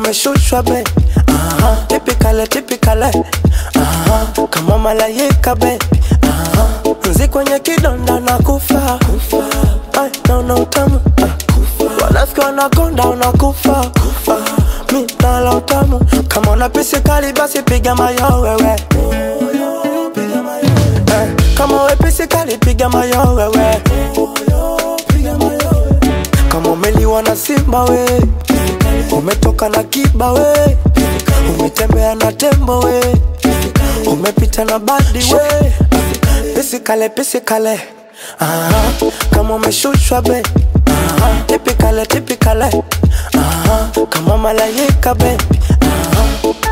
umeshushwa be Aha, tipikale tipikale Aha, kama malaika be Aha, nzi kwenye kidonda na kufa Ay, naona utamu Ah, wanafiki wanakonda unakufa Ah, mi nala utamu kama una pisi kali basi piga mayo wewe Eh, kama we pisi kali piga mayo wewe kama umeliwa na simba we umetoka na kiba we umetembea na tembo we umepita na badi we pisikale pisikale Aha, kama umeshushwa be Aha, tipikale tipikale Aha, kama malaika be Aha.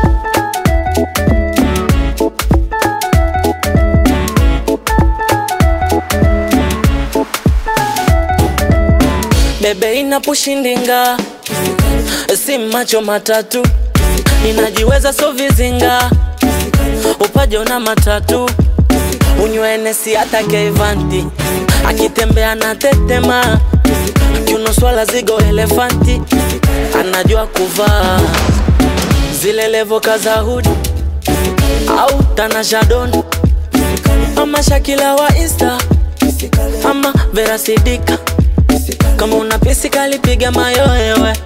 bebe inapushindinga si macho matatu ninajiweza so vizinga upajo na matatu unywenesi hata keivanti akitembea na tetema kiuno swala zigo elefanti anajua kuvaa zile levoka za hudi au tanashadon ama shakila wa insta ama verasidika kama una pisi kali piga mayoewe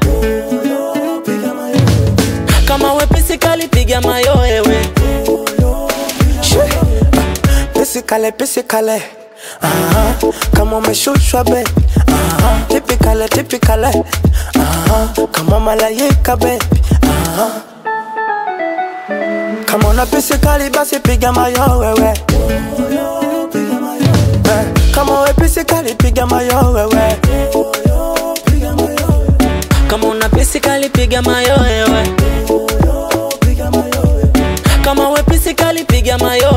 kama we pisi kali piga mayoewe pisikale pisikale Aha, kama umeshushwa be Aha, tipikale tipikale Aha, kama malaika be Aha. kama una pisikali basi piga mayo wewe Eh, kama we pisikali piga mayo wewe kama una pisi kali piga mayoewe kama we pisi kali piga mayo